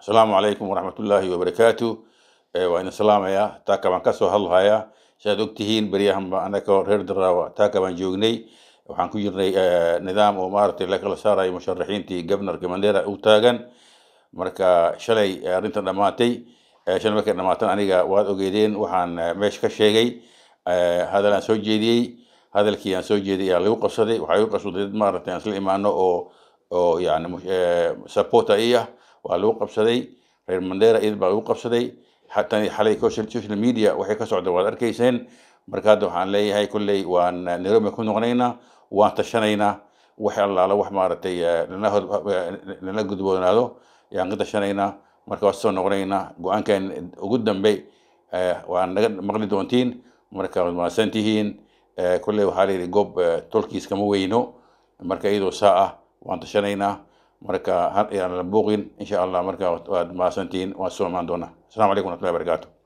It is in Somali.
asalaamu calaykum waraxmatullaahi wabarakaatu waa idin salaamayaa taaka baan kasoo hadlahayaa siaad ogtihiin beryahanba anagoo reer daraawa taaka baan joognay waxaan ku jirnay nidaam oo maaragtay la kala saarayo musharaxiintii gobnorka mandera u taagan marka shalay arrintan dhammaatay shalay markay dhammaatan aniga waad ogeedeen waxaan meesha ka sheegay hadal aan soo jeediyey hadalkii aan soo jeediyay ayaa lagu qabsaday waxaa lagu qabsaday dad maaragtay aan isla imaano oo oo yani supporter i ah waa lagu qabsaday reer mandera iyad baa lagu qabsaday xataa xalay social media waxay ka socda waad arkayseen marka hadda waxaan leeyahay kolley waan nairobi ku noqonaynaa waan tashanaynaa wax allaala wax maaragtay nala gudboonaado yaan ka tashanaynaa marka waa soo noqonaynaa go-aankan ugu dambe waan naga maqli doontiin marka waad mahadsan tihiin kolley waxaa la yidhi goob tolkiis kama weyno marka iyadoo saa ah waan tashanaynaa marka yaan la buuqin insha allah marka waad mahadsantihiin waan soo imaan doonaa السلام عليكم ورحمه الله وبركاته